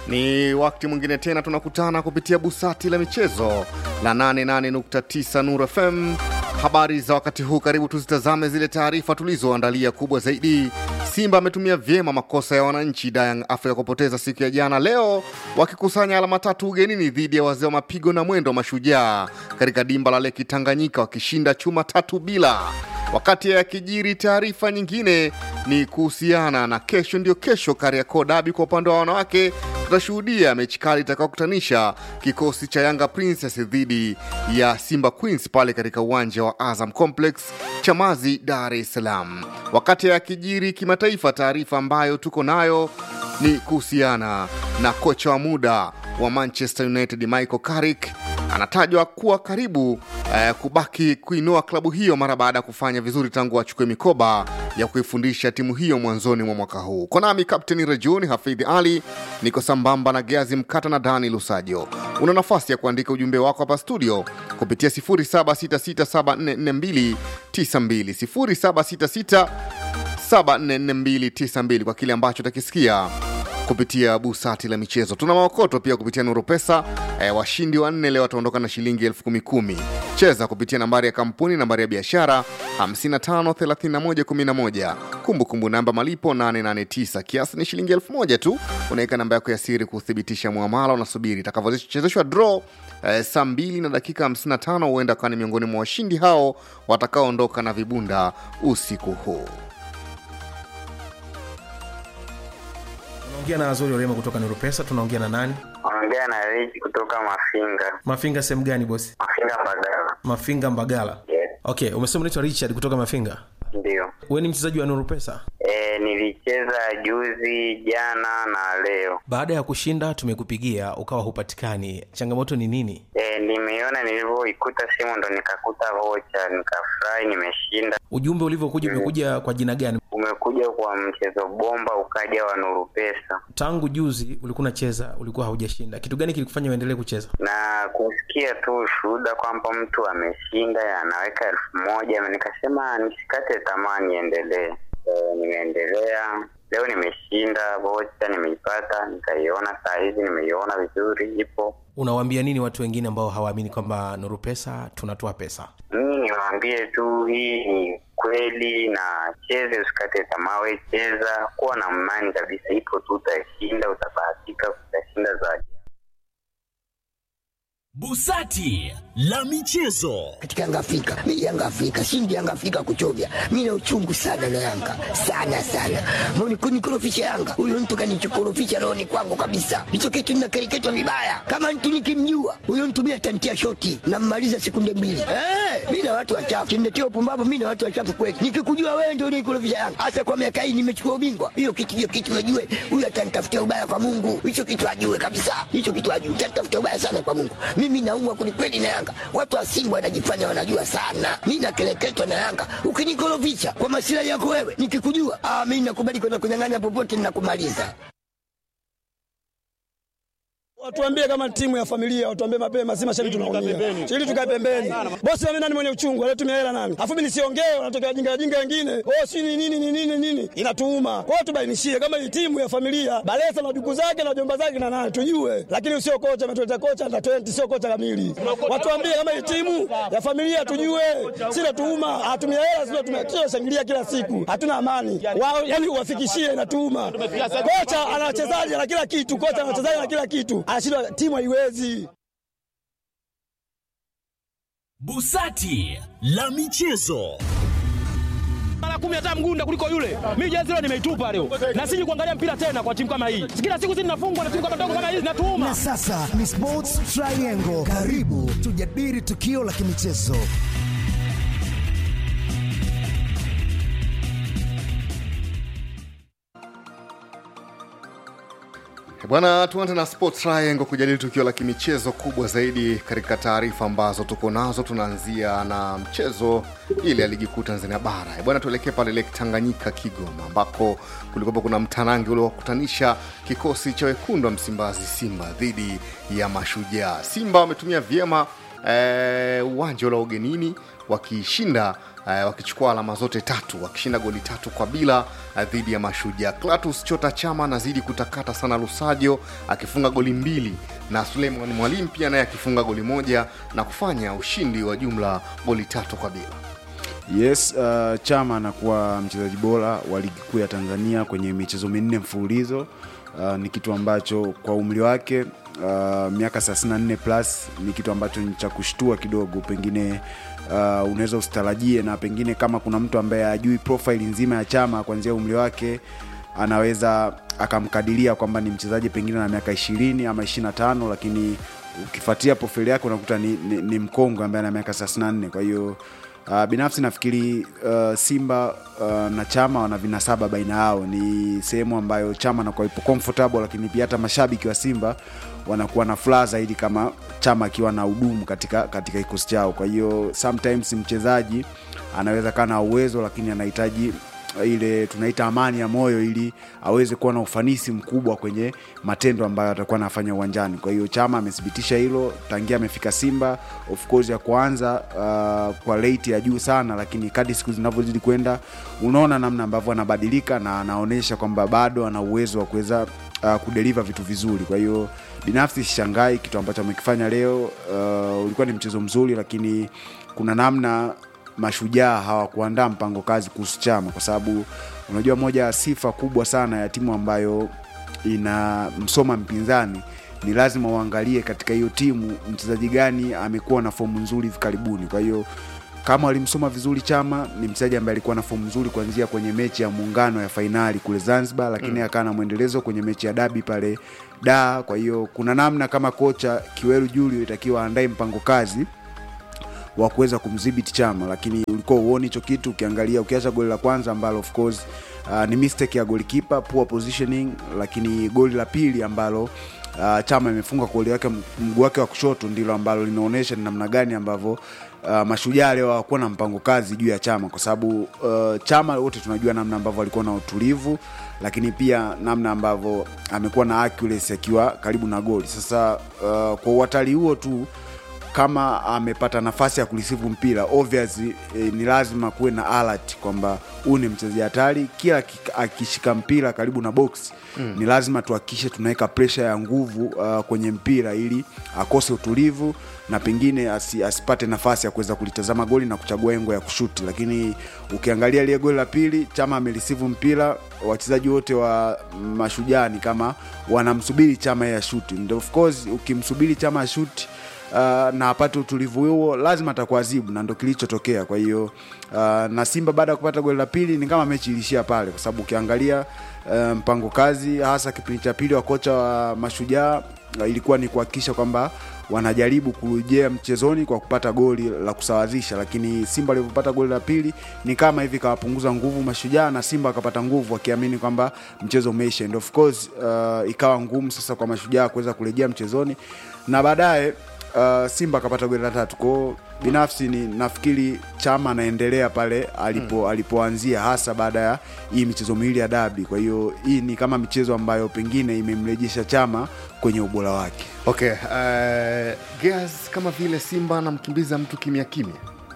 Ni wakati mwingine tena tunakutana kupitia busati la michezo la 88.9 Nuru FM. Habari za wakati huu, karibu tuzitazame zile taarifa tulizoandalia. Kubwa zaidi, Simba ametumia vyema makosa ya wananchi Young Africa kupoteza siku ya jana, leo wakikusanya alama tatu ugenini dhidi ya wazee wa mapigo na mwendo wa Mashujaa katika dimba la Leki Tanganyika, wakishinda chuma tatu bila. Wakati ya kijiri, taarifa nyingine ni kuhusiana na kesho, ndio kesho Kariakoo Dabi kwa upande wa wanawake tutashuhudia mechi kali itakayokutanisha kikosi cha Yanga Princess dhidi ya Simba Queens pale katika uwanja wa Azam Complex Chamazi, Dar es Salaam. Wakati ya kijiri kimataifa, taarifa ambayo tuko nayo ni kuhusiana na kocha wa muda wa Manchester United Michael Carrick anatajwa kuwa karibu eh, kubaki kuinua klabu hiyo mara baada ya kufanya vizuri tangu achukue mikoba ya kuifundisha timu hiyo mwanzoni mwa mwaka huu. Konami Kapteni Rejuni Hafidhi Ali, niko sambamba na Geazi Mkata na Dani Lusajo. Una nafasi ya kuandika ujumbe wako hapa studio kupitia 0766744292 0766 744292 kwa kile ambacho utakisikia kupitia busati la michezo. Tuna maokoto pia kupitia Nuru Pesa. E, washindi wanne leo wataondoka na shilingi elfu kumi kumi. Cheza kupitia nambari ya kampuni, nambari ya biashara 553111, kumbukumbu namba malipo 889, kiasi ni shilingi elfu moja tu. Unaweka namba yako ya siri kuthibitisha muamala, unasubiri itakavyochezeshwa draw e, saa 2 na dakika 55, huenda kawa ni miongoni mwa washindi hao watakaoondoka na vibunda usiku huu. Tunaongea na Azori Orema kutoka Nuru Pesa. Tunaongea na nani? Ongea na Rich kutoka Mafinga. Mafinga sehemu gani bosi? Mafinga Mbagala. Mafinga Mbagala. Yes, Okay, umesema unaitwa Richard kutoka Mafinga. ndio. Wewe ni mchezaji wa Nuru Pesa. E, nilicheza juzi, jana na leo. Baada ya kushinda tumekupigia ukawa hupatikani, changamoto ni nini? E, nimeiona nilivyoikuta simu ndo nikakuta vocha, nikafurahi, nimeshinda. Ujumbe ulivyokuja umekuja kwa jina gani? Umekuja kwa mchezo bomba, ukaja wa Nuru Pesa Tangu juzi ulikuwa unacheza, ulikuwa haujashinda. Kitu gani kilikufanya uendelee kucheza? na kusikia tu ushuhuda kwamba mtu ameshinda anaweka elfu moja nikasema nisikate tamaa, niendelee. E, nimeendelea leo, nimeshinda vocha, nimeipata, nikaiona saa hizi, nimeiona vizuri, ipo Unawaambia nini watu wengine ambao hawaamini kwamba Nuru Pesa tunatoa pesa? mimi niwaambie tu hii ni kweli, na cheze, usikate tamaa, we cheza, kuwa na imani kabisa, ipo tu, utashinda, utabahatika, utashinda zaidi. Busati la michezo. katika Yanga Afrika. Mimi Yanga Afrika, shindi Yanga Afrika kuchovya. Mimi na uchungu sana na Yanga. Sana sana. Mbona kunikorofisha Yanga? Huyo mtu kanichokorofisha roho ni kwangu kabisa. Hicho kitu ninakereketwa vibaya. Kama mtu nikimjua, huyo mtu mimi atantia shoti na mmaliza sekunde mbili. Eh, mimi na watu wachafu. Kiniletea upumbavu mimi na watu wachafu kweli. Nikikujua wewe ndio unikorofisha Yanga. Hasa kwa miaka hii nimechukua ubingwa. Hiyo kitu hiyo kitu najue. Huyo atanitafutia ubaya kwa Mungu. Hicho kitu ajue kabisa. Hicho kitu ajue. Atanitafutia ubaya sana kwa Mungu. Mimi naumwa kwelikweli na Yanga. Watu wa Simba wanajifanya wanajua sana. Mimi nakeleketwa na Yanga. Ukinikorofisha kwa masilahi yako wewe, nikikujua, ah, mimi nakubali kwenda kunyang'anya popote ninakumaliza. Watuambie kama timu ya familia, watuambie mapema, si mashabiki tunaumia. Ili tukae pembeni. Bosi mimi nani mwenye uchungu, alitumia hela nani? Afu mimi nisiongee, wanatokea jinga jinga wengine. Oh, si ni nini ni nini nini? Inatuuma. Kwa hiyo tubainishie kama hii timu ya familia, Balesa na duku zake na jomba zake na nani tujue. Lakini sio kocha ametuleta kocha na 20 sio kocha kamili. Watuambie kama hii timu ya familia tujue. Si natuuma, hatumia hela sio tumekio shangilia kila siku. Hatuna amani. Wao yani uwafikishie inatuuma. Kocha ana wachezaji na kila kitu, kocha ana wachezaji na kila kitu. Anashindwa timu haiwezi. Busati la michezo. mara kumi hata mgunda kuliko yule. Mimi jezi leo nimeitupa leo, na siji kuangalia mpira tena kwa timu kama hii. Kila siku zinafungwa na timu kama ndogo kama hizi zinatuuma. Na sasa ni Sports Triangle. Karibu tujadili tukio la kimichezo. Bwana, tuanze na Sports Triangle kujadili tukio la kimichezo kubwa zaidi katika taarifa ambazo tuko nazo. Tunaanzia na mchezo ile ya ligi kuu Tanzania bara. Eh, Bwana, tuelekee pale Lake Tanganyika, Kigoma, ambako kulikuwa kuna mtanangi uliowakutanisha kikosi cha wekundu wa Msimbazi Simba dhidi ya Mashujaa. Simba wametumia vyema eh, uwanja ule wa ugenini wakishinda eh, wakichukua alama zote tatu wakishinda goli tatu kwa bila eh, dhidi ya Mashujaa. Clatous Chota Chama anazidi kutakata sana Lusajo akifunga goli mbili na Suleiman Mwalimu pia naye akifunga goli moja na kufanya ushindi wa jumla goli tatu kwa bila. Yes, uh, Chama anakuwa mchezaji bora wa ligi kuu ya Tanzania kwenye michezo minne mfululizo. Uh, ni kitu ambacho kwa umri wake uh, miaka 34 plus ni kitu ambacho ni cha kushtua kidogo, pengine uh, unaweza usitarajie, na pengine kama kuna mtu ambaye ajui profile nzima ya Chama kuanzia umri wake anaweza akamkadiria kwamba ni mchezaji pengine na miaka ishirini ama ishiri tano lakini ukifuatia profile yake unakuta ni, ni, ni mkongwe ambaye ana miaka 34 kwa hiyo Uh, binafsi nafikiri uh, Simba uh, na Chama wana vinasaba baina yao. Ni sehemu ambayo Chama anakuwa ipo comfortable, lakini pia hata mashabiki wa Simba wanakuwa na furaha zaidi kama Chama akiwa na udumu katika katika kikosi chao. Kwa hiyo sometimes mchezaji anaweza kaa na uwezo, lakini anahitaji ile tunaita amani ya moyo ili aweze kuwa na ufanisi mkubwa kwenye matendo ambayo atakuwa anafanya uwanjani. Kwa hiyo Chama amethibitisha hilo tangia amefika Simba, of course ya kuanza uh, kwa rate ya juu sana, lakini kadri siku zinavyozidi kwenda unaona namna ambavyo anabadilika na anaonyesha kwamba bado ana uwezo wa kuweza uh, kudeliver vitu vizuri. Kwa hiyo binafsi sishangai kitu ambacho amekifanya leo. Uh, ulikuwa ni mchezo mzuri, lakini kuna namna mashujaa hawakuandaa mpango kazi kuhusu Chama, kwa sababu unajua moja ya sifa kubwa sana ya timu ambayo inamsoma mpinzani ni lazima uangalie katika hiyo timu mchezaji gani amekuwa na fomu nzuri hivi karibuni. Kwa hiyo kama walimsoma vizuri Chama, ni mchezaji ambaye alikuwa na fomu nzuri kuanzia kwenye mechi ya muungano ya fainali kule Zanzibar, lakini Mm. akawa na mwendelezo kwenye mechi ya dabi pale da. Kwa hiyo kuna namna kama kocha Kiweru Julio itakiwa aandae mpango kazi wa kuweza kumdhibiti Chama, lakini ulikuwa uoni hicho kitu. Ukiangalia ukiacha goli la kwanza ambalo of course uh, ni mistake ya goalkeeper, poor positioning, lakini goli la pili ambalo uh, Chama imefunga kwa goli wake mguu wake wa kushoto ndilo ambalo linaonyesha ni namna gani ambavyo uh, mashujaa leo hawakuwa na mpango kazi juu ya Chama kwa sababu uh, Chama wote tunajua namna ambavyo alikuwa na utulivu, lakini pia namna ambavyo amekuwa na accuracy akiwa karibu na goli. Sasa uh, kwa uhatari huo tu kama amepata nafasi ya kurisivu mpira obviously eh, ni lazima kuwe na alert kwamba huu ni mchezaji hatari kila aki- akishika mpira karibu na box Mm. ni lazima tuhakikishe tunaweka presha ya nguvu uh, kwenye mpira ili akose utulivu na pengine asi, asipate nafasi ya kuweza kulitazama goli na kuchagua engo ya kushuti lakini ukiangalia lile goli la pili chama amerisivu mpira wachezaji wote wa mashujaa ni kama wanamsubiri chama ya shuti And of course ukimsubiri chama ya shuti uh, na apate utulivu huo lazima atakuadhibu na ndo kilichotokea kwa hiyo uh, na simba baada ya kupata goli la pili ni kama mechi ilishia pale kwa sababu ukiangalia uh, mpango kazi hasa kipindi cha pili wa kocha wa mashujaa uh, ilikuwa ni kuhakikisha kwamba wanajaribu kurejea mchezoni kwa kupata goli la kusawazisha lakini simba alivyopata goli la pili ni kama hivi kawapunguza nguvu mashujaa na simba wakapata nguvu wakiamini kwamba mchezo umeisha and of course uh, ikawa ngumu sasa kwa mashujaa kuweza kurejea mchezoni na baadaye uh, simba akapata goli la tatu kwao binafsi ni nafikiri chama anaendelea pale alipo alipoanzia hasa baada ya hii michezo miwili ya dabi kwa hiyo hii ni kama michezo ambayo pengine imemrejesha chama kwenye ubora wake Okay, uh, Gears kama vile Simba anamkimbiza mtu kimya kimya.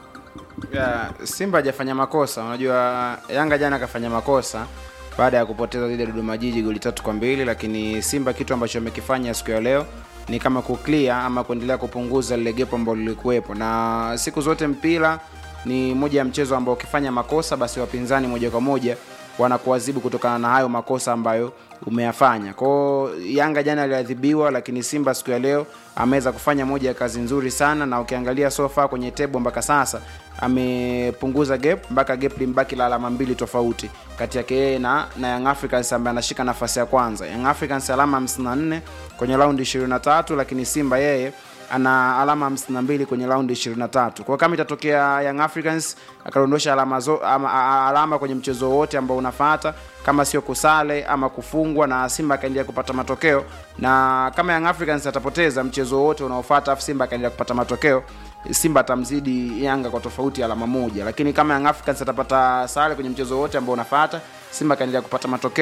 ya, Simba hajafanya makosa. Unajua Yanga jana akafanya makosa baada ya kupoteza dhidi ya Dodoma Jiji goli tatu kwa mbili, lakini Simba kitu ambacho amekifanya siku ya leo ni kama kuclear ama kuendelea kupunguza lile gepo ambalo lilikuwepo, na siku zote mpira ni moja ya mchezo ambao ukifanya makosa basi wapinzani moja kwa moja wanakuadhibu kutokana na hayo makosa ambayo umeyafanya. Kwao Yanga jana aliadhibiwa, lakini Simba siku ya leo ameweza kufanya moja ya kazi nzuri sana, na ukiangalia sofa kwenye tebo mpaka sasa amepunguza gap mpaka gap limbaki la alama mbili tofauti kati yake yeye na, na Young Africans ambaye anashika nafasi ya kwanza. Young Africans alama 54 kwenye raundi 23, lakini Simba yeye ana alama 52 kwenye raundi 23. Kwa hiyo kama itatokea Young Africans akadondosha alama, zo, ama, a- alama kwenye mchezo wote ambao unafata kama sio kusale ama kufungwa na Simba akaendelea kupata matokeo, na kama Young Africans atapoteza mchezo wote unaofuata afu Simba akaendelea kupata matokeo, Simba atamzidi Yanga kwa tofauti ya alama moja, lakini kama Young Africans atapata sare kwenye mchezo wote ambao unafuata, Simba akaendelea kupata matokeo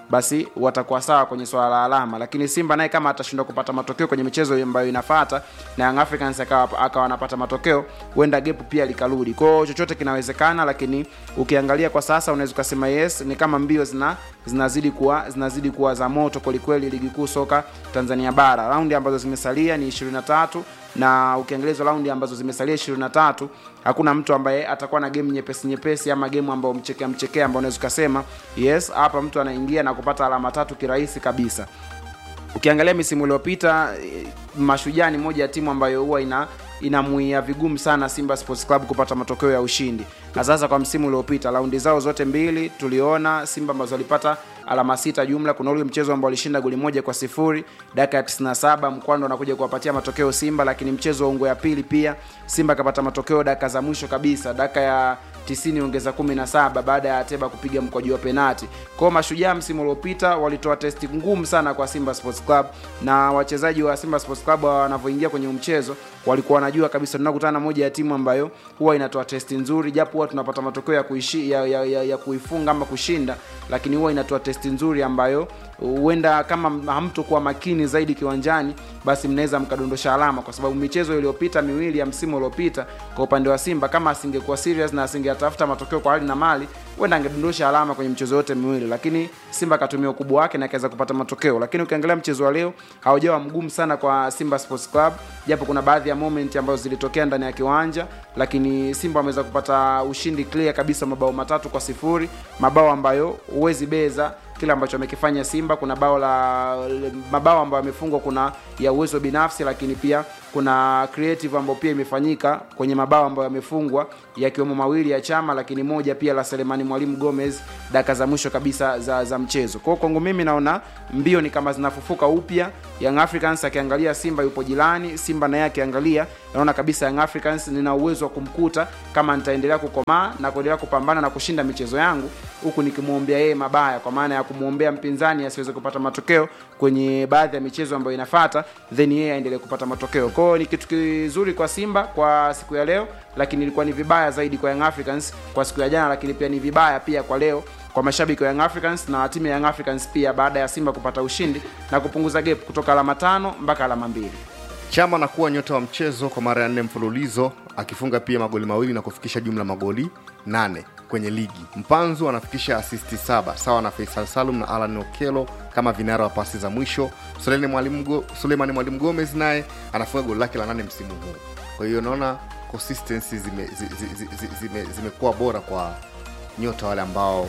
basi watakuwa sawa kwenye swala la alama lakini simba naye kama atashindwa kupata matokeo kwenye michezo ambayo inafata na young africans akawa akawa anapata matokeo huenda gepu pia likarudi kwao chochote kinawezekana lakini ukiangalia kwa sasa unaweza ukasema yes ni kama mbio zina zinazidi kuwa zinazidi kuwa za moto kwelikweli ligi kuu soka tanzania bara raundi ambazo zimesalia ni 23 na ukiangalia hizo raundi ambazo zimesalia 23 hakuna mtu ambaye atakuwa na game nyepesi nyepesi ama game ambayo mchekea mchekea ambao unaweza ukasema yes hapa mtu anaingia na kupata alama tatu kirahisi kabisa ukiangalia misimu iliyopita eh, mashujaa ni moja ya timu ambayo huwa ina inamuia vigumu sana simba sports club kupata matokeo ya ushindi na sasa kwa msimu uliopita raundi zao zote mbili tuliona simba ambazo walipata alama sita jumla kuna ule mchezo ambao walishinda goli moja kwa sifuri dakika ya 97 mkwando anakuja kuwapatia matokeo simba lakini mchezo wa ungo ya pili pia simba akapata matokeo dakika za mwisho kabisa dakika ya 90 ongeza 17 baada ya Ateba kupiga mkwaju wa penati. Kwa mashujaa msimu uliopita walitoa testi ngumu sana kwa Simba Sports Club na wachezaji wa Simba Sports Club wanavyoingia kwenye mchezo walikuwa wanajua kabisa tunakutana na moja ya timu ambayo huwa inatoa testi nzuri, japo huwa tunapata matokeo ya, kuishi, ya, ya, ya, ya kuifunga ama kushinda, lakini huwa inatoa testi nzuri ambayo huenda kama hamtokuwa makini zaidi kiwanjani, basi mnaweza mkadondosha alama, kwa sababu michezo iliyopita miwili ya msimu uliopita kwa upande wa Simba, kama asingekuwa serious na asingetafuta matokeo kwa hali na mali, huenda angedondosha alama kwenye michezo yote miwili, lakini Simba akatumia ukubwa wake na akaweza kupata matokeo. Lakini ukiangalia mchezo wa leo haujawa mgumu sana kwa Simba Sports Club, japo kuna baadhi ya moment ambazo zilitokea ndani ya kiwanja, lakini Simba wameweza kupata ushindi clear kabisa, mabao matatu kwa sifuri, mabao ambayo huwezi beza kile ambacho amekifanya Simba. Kuna bao la mabao ambayo amefungwa, kuna ya uwezo binafsi, lakini pia kuna creative ambayo pia imefanyika kwenye mabao ambayo yamefungwa, yakiwemo mawili ya Chama, lakini moja pia la Selemani Mwalimu Gomez dakika za mwisho kabisa za, za mchezo. Kwa hiyo kwangu mimi naona mbio ni kama zinafufuka upya. Young Africans akiangalia Simba yupo jirani, Simba naye akiangalia, naona kabisa Young Africans nina uwezo wa kumkuta kama nitaendelea kukomaa na kuendelea kupambana na kushinda michezo yangu, huku nikimwombea yeye mabaya, kwa maana ya kumwombea mpinzani asiweze kupata matokeo kwenye baadhi ya michezo ambayo inafata, then yeye aendelee kupata matokeo. Kwa hiyo ni kitu kizuri kwa Simba kwa siku ya leo, lakini ilikuwa ni vibaya zaidi kwa Young Africans kwa siku ya jana, lakini pia ni vibaya pia kwa leo kwa mashabiki wa Young Africans na timu ya Young Africans pia baada ya Simba kupata ushindi na kupunguza gap kutoka alama tano mpaka alama mbili. Chama anakuwa nyota wa mchezo kwa mara ya nne mfululizo akifunga pia magoli mawili na kufikisha jumla magoli nane kwenye ligi. Mpanzu anafikisha asisti saba sawa na Faisal Salum na Alan Okelo kama vinara wa pasi za mwisho. Suleimani Mwalimu Go- Suleimani Mwalimu Gomez naye anafunga goli lake la nane msimu huu. Kwa hiyo naona consistency zimekuwa zime, zi- zi- zi- zime, zimekuwa bora kwa nyota wale ambao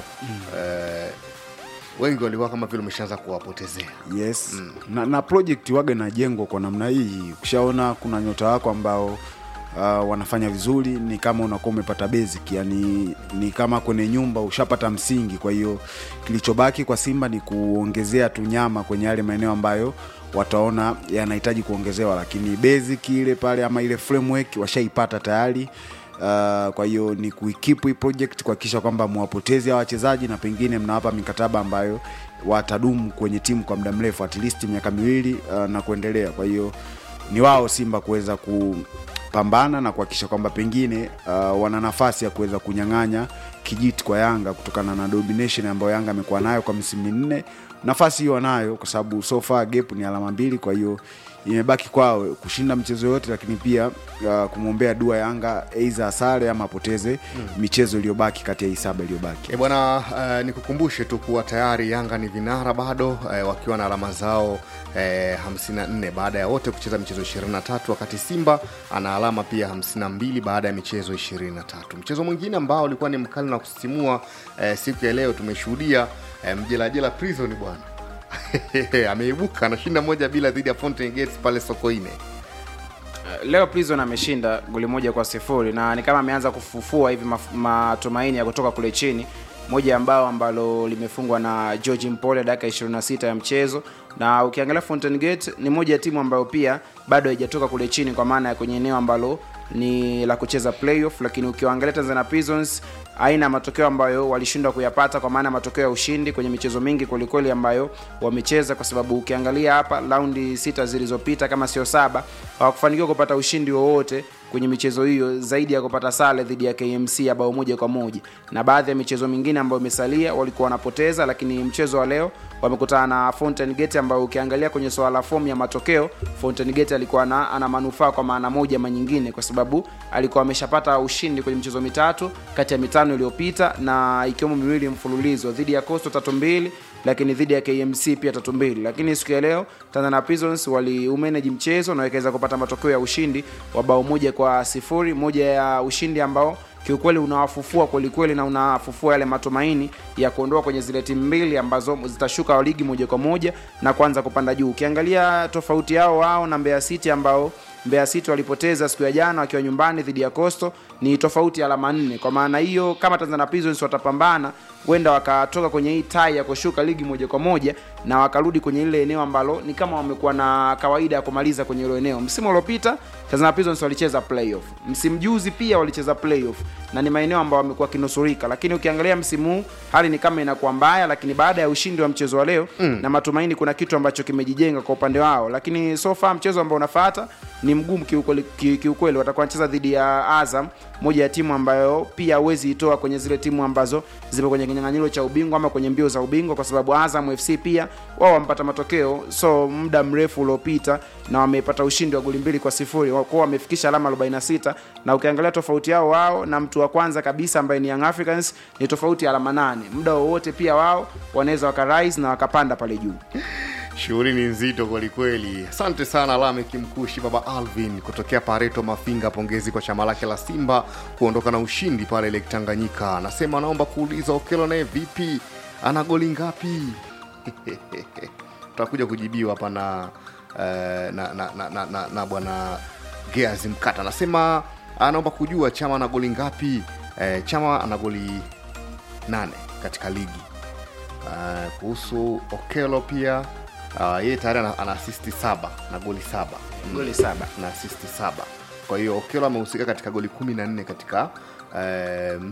eh, wengi walikuwa kama vile umeshaanza kuwapotezea. yes mm. na, na project waga inajengwa kwa namna hii ukishaona kuna nyota wako ambao uh, wanafanya vizuri ni kama unakuwa umepata basic yani ni kama kwenye nyumba ushapata msingi kwa hiyo kilichobaki kwa simba ni kuongezea tu nyama kwenye yale maeneo ambayo wataona yanahitaji kuongezewa lakini basic ile pale ama ile framework washaipata tayari Uh, kwa hiyo ni kuikeep hii project kuhakikisha kwamba mwapotezi hawa wachezaji na pengine mnawapa mikataba ambayo watadumu kwenye timu kwa muda mrefu at least miaka miwili uh, na kuendelea kwa hiyo ni wao simba kuweza kupambana na kuhakikisha kwamba pengine uh, wana nafasi ya kuweza kunyang'anya kijiti kwa yanga kutokana na domination ambayo yanga amekuwa nayo kwa misimu minne nafasi hiyo wanayo kwa sababu so far gap ni alama mbili kwa hiyo imebaki kwao kushinda mchezo yote lakini pia uh, kumwombea dua yanga eiza asare ama apoteze mm. michezo iliyobaki kati ya hii saba iliyobaki E bwana, uh, nikukumbushe tu kuwa tayari Yanga ni vinara bado uh, wakiwa na alama zao uh, 54 baada ya wote kucheza michezo 23, wakati Simba ana alama pia 52 baada ya michezo 23. Mchezo mwingine ambao ulikuwa ni mkali na kusisimua uh, siku ya leo tumeshuhudia uh, mjelajela Prison bwana ameibuka anashinda moja bila dhidi ya Fountain Gates pale Sokoine. leo prison ameshinda goli moja kwa sifuri na ni kama ameanza kufufua hivi maf- matumaini ya kutoka kule chini moja ya mbao ambalo limefungwa na george mpole dakika 26 ya mchezo na ukiangalia fountain gate ni moja ya timu ambayo pia bado haijatoka kule chini kwa maana ya kwenye eneo ambalo ni la kucheza playoff lakini ukiwaangalia tanzania prisons aina ya matokeo ambayo walishindwa kuyapata kwa maana ya matokeo ya ushindi kwenye michezo mingi kwelikweli ambayo wamecheza kwa sababu ukiangalia hapa raundi sita zilizopita kama sio saba hawakufanikiwa kupata ushindi wowote kwenye michezo hiyo zaidi ya kupata sare dhidi ya KMC ya bao moja kwa moja, na baadhi ya michezo mingine ambayo imesalia walikuwa wanapoteza, lakini mchezo wa leo wamekutana na Fountain Gate ambayo ukiangalia kwenye swala la fomu ya matokeo Fountain Gate alikuwa na, ana manufaa kwa maana moja ama nyingine, kwa sababu alikuwa ameshapata ushindi kwenye michezo mitatu kati ya mitano iliyopita na ikiwemo miwili mfululizo dhidi ya Coastal tatu mbili lakini dhidi ya KMC pia tatu mbili. Lakini siku ya leo Tanzania Prisons waliumanage mchezo na wakaweza kupata matokeo ya ushindi wa bao moja kwa sifuri, moja ya ushindi ambao kiukweli unawafufua kwelikweli na unafufua yale matumaini ya kuondoa kwenye zile timu mbili ambazo zitashuka ligi moja kwa moja na kuanza kupanda juu. Ukiangalia tofauti yao wao na Mbeya City ambao Mbeya City walipoteza siku ya jana wakiwa nyumbani dhidi ya Coastal ni tofauti ya alama nne. Kwa maana hiyo, kama Tanzania Prisons watapambana, huenda wakatoka kwenye hii tai ya kushuka ligi moja kwa moja na wakarudi kwenye ile eneo ambalo ni kama wamekuwa na kawaida ya kumaliza kwenye hilo eneo. Msimu uliopita Tanzania Prisons walicheza playoff, msimu juzi pia walicheza playoff na ni maeneo ambayo wamekuwa kinusurika, lakini ukiangalia msimu huu hali ni kama inakuwa mbaya, lakini baada ya ushindi wa mchezo wa leo mm. na matumaini, kuna kitu ambacho kimejijenga kwa upande wao, lakini so far mchezo ambao unafuata ni mgumu kiukweli, ki- kiukweli. Watakuwa wanacheza dhidi ya Azam, moja ya timu ambayo pia huwezi itoa kwenye zile timu ambazo zipo kwenye kinyang'anyiro cha ubingwa ama kwenye mbio za ubingwa, kwa sababu Azam FC pia wao wamepata matokeo so muda mrefu uliopita na wamepata ushindi wa goli mbili kwa sifuri kwao wamefikisha alama 46 na ukiangalia tofauti yao wao na mtu wa kwanza kabisa ambaye ni Young Africans ni tofauti ya alama nane muda wowote pia wao wanaweza wakarise na wakapanda pale juu Shughuli ni nzito kwelikweli. Asante sana Lamek Mkushi, baba Alvin kutokea Pareto Mafinga. Pongezi kwa chama lake la Simba kuondoka na ushindi pale Lake Tanganyika. Anasema anaomba kuuliza Okelo naye vipi, ana goli ngapi? Tutakuja kujibiwa hapa na, eh, na, na, na, na, na, na bwana Geazi Mkata. Anasema anaomba kujua chama ana goli ngapi. Eh, chama ana goli nane katika ligi. Uh, kuhusu Okelo pia uh, yeye tayari ana, ana asisti saba na goli saba Goli saba. na asisti saba kwa hiyo Okelo amehusika katika goli kumi na nne katika uh,